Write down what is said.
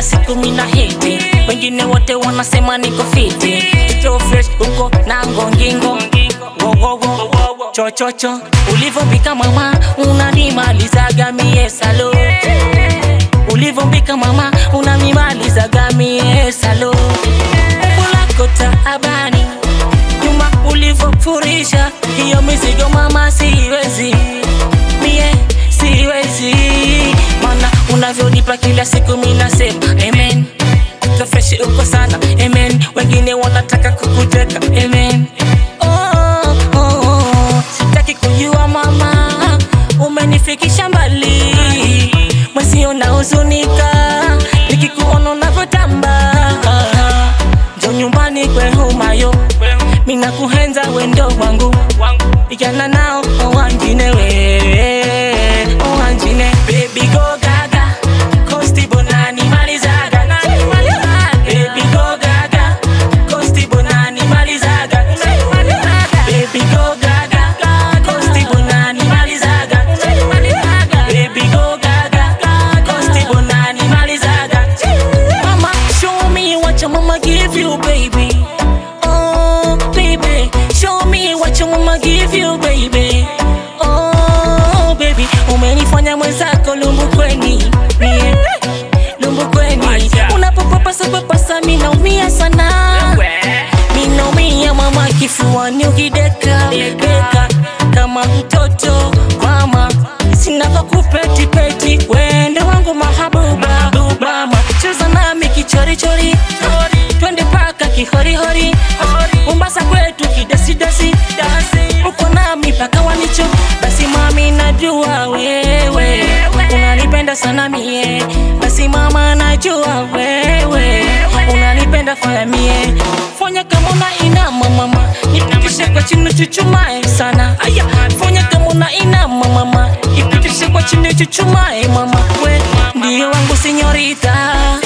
siku mina hiti wengine wote wanasema niko fiti Kito fresh uko na ngongingo wowowo chochocho ulivombika mama unanimalizaga mie salo ulivombika mama unanimalizaga mie salo umbo lako taabani nyuma ulivofurisha hiyo mizigo mama siwezi mie siwezi mana unavyonipa kila siku minasema amen so fresh uko sana amen wengine wanataka kukuteka amen oh, oh, oh. sitaki kujua mama umenifikisha mbali mwezi unahuzunika nikikuona unavyotamba njo nyumbani kwehumayo mina kuhenza wendo wangu igana nao owanjine we owanjine baby go gaga kosti bonani malizaga baby go gaga kosti bonani malizaga baby go gaga kosti bonani malizaga baby go gaga kosti bonani malizaga mama show me what your mama give you baby oh baby show me what your mama give you baby oh baby umenifanya mwenzako lumbukweni mie lumbukweni unapopapasa papasa minaumia sana minaumia mama kifuani ukideka deka kama mtoto mama sinakakupetipeti wende wangu mahabuba mama cheza nami kichorichori twende paka kihorihori mombasa kwetu kidesidesi uko nami paka wanicho basi mami najua wewe unanipenda sana mie basi mama najua wewe unanipenda fanya mie fanya kama una inama mama nipitishe kwa chini chuchumae sana aya fanya kama una inama mama nipitishe kwa chini chuchumae mama we ndio wangu sinyorita